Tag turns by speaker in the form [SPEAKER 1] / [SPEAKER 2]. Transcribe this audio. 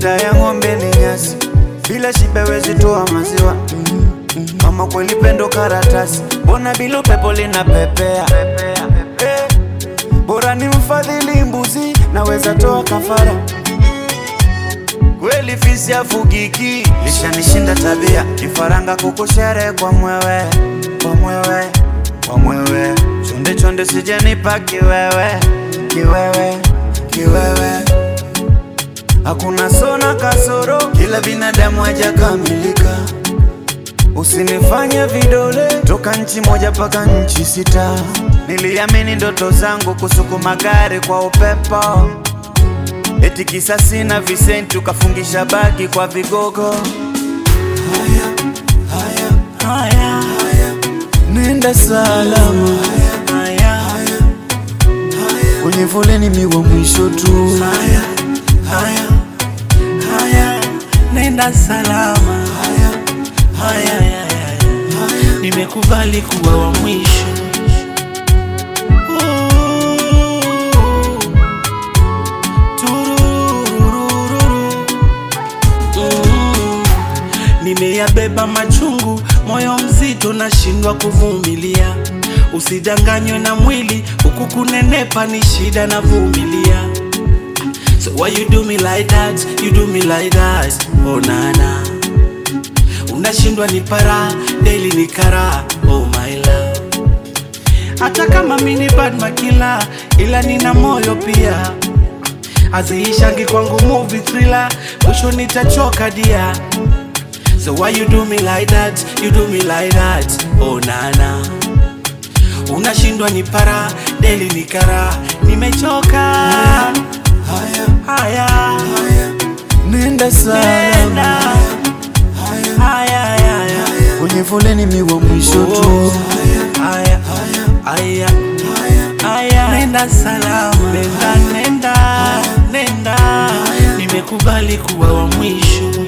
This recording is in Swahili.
[SPEAKER 1] mafuta ya ng'ombe ni nyasi, bila shibe wezi toa maziwa. Mama kweli pendo karatasi, mbona bila upepo linapepea? Eh, bora ni mfadhili mbuzi, naweza toa kafara. Kweli fisi afugiki, lishanishinda tabia, kifaranga kukushere kwa mwewe, kwa mwewe, kwa mwewe, chonde chonde sijanipa kiwewe, kiwewe, kiwewe Hakuna sona kasoro, kila binadamu hajakamilika. Usinifanye vidole toka nchi moja mpaka nchi sita. Niliamini ndoto zangu kusukuma gari kwa upepo, eti kisa sina visenti ukafungisha bagi kwa vigogo. Haya, haya, haya, haya. Nenda salama haya, haya, kwenye foleni miwa mwisho tu haya, haya, haya.
[SPEAKER 2] nenda salama.
[SPEAKER 1] Haya,
[SPEAKER 2] Haya, haya, haya. Nimekubali kuwa wa mwisho. Ooh. Tururururu. Mm. Nimeyabeba machungu, moyo mzito, nashindwa kuvumilia. Usidanganywe na mwili, huku kunenepa ni shida, navumilia. So why you do me like that? You do me like that. Oh nana. Unashindwa ni para, daily ni kara. Oh my love. Hata kama mini bad makila, ila nina moyo pia. Haziishangi kwangu movie thriller, mwisho nitachoka dia. So why you do me like that? You do me like that. Oh nana. Unashindwa ni para, daily ni kara. Nimechoka.
[SPEAKER 1] haya,
[SPEAKER 2] Haya,
[SPEAKER 1] haya. Nenda salama
[SPEAKER 2] nenda.
[SPEAKER 1] haya,
[SPEAKER 2] Haya, haya, haya.
[SPEAKER 1] kwenye foleni miwa mwisho tu
[SPEAKER 2] Haya, haya,
[SPEAKER 1] haya,
[SPEAKER 2] haya. Nenda salama, nenda, nenda, nenda. Nimekubali kuwa wa mwisho.